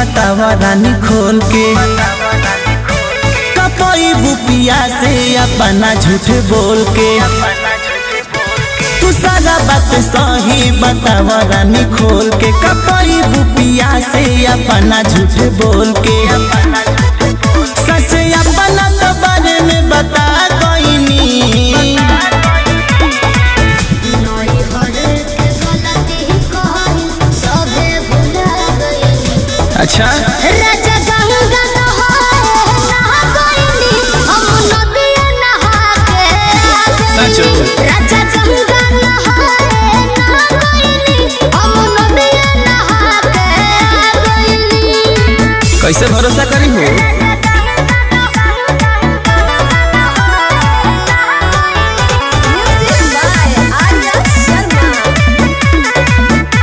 बतावा रानी खोल के कपई बुपिया से अपना झूठ बोल के तू सारा बात सही बतावा रानी खोल के कपई बुपिया से अपना झूठ बोल के सच अपना तो बारे में बता कोइनी नई हर के गलती कहल सबे भुला गइली अच्छा राजा गंगा नहाए नहा गइली हम नदिया नहा के आ सच गइली हो। राजा गंगा नहाए नहा गइली हम नदिया नहा के आ गइली कैसे भरोसा करी हो म्यूजिक बाय आर्या शर्मा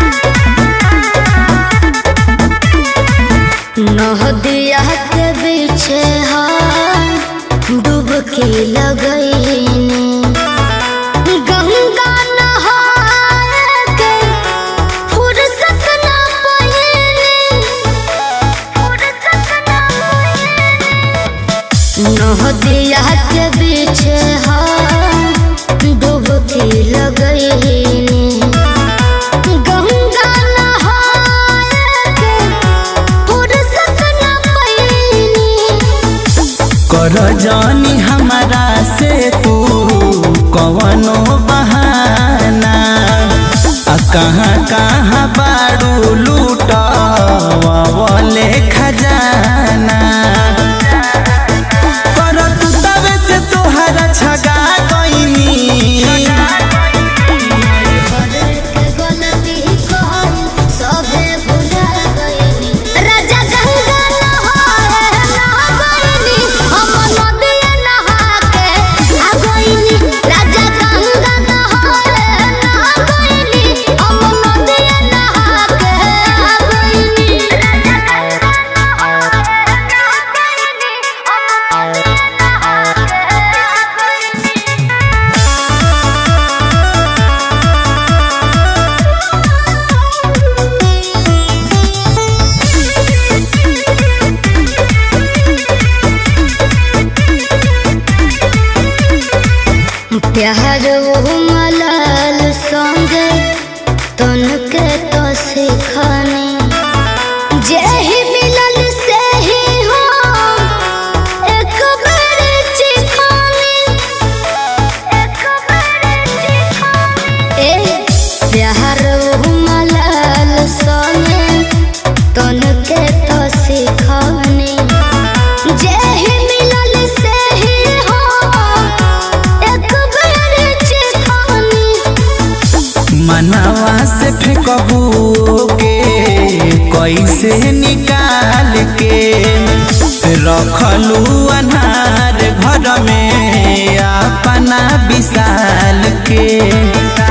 नहदिया के पीछे हम डुबकी लगईनी गंगा नहाए के फुर्सत ना पईनी फुर्सत ना पईनी नहदिया के पीछे हम डुबकी लगईनी गंगा नहाए के फुर्सत ना पईनी कर जानी हमारा से तू कवनो बहाना आ कहाँ कहाँ बाड़ू लूट वाले खजाना कर तू तबे से तोहरा छगा गईनी राजा गंगा नहाए नहा गइनी हम नदिया नहा के आ गइनी राजा गंगा नहाए नहा गइनी हम नदिया नहा के आ गइनी राजा गंगा नहाए नहा गइनी हम नदिया नहा के आ गइनी प्यार वो मलाल संगे तन के तो सिखाने जे ही मिलल से ही हो एक बार चिखाने एक बार चिखाने ए प्यार वो मलाल संगे तन के तो सिखाने जे ही मिलल से ही हो एक बार चिखाने मनवा से फेंकबू के कैसे निकाल के रखलू अनार घर में अपना विशाल के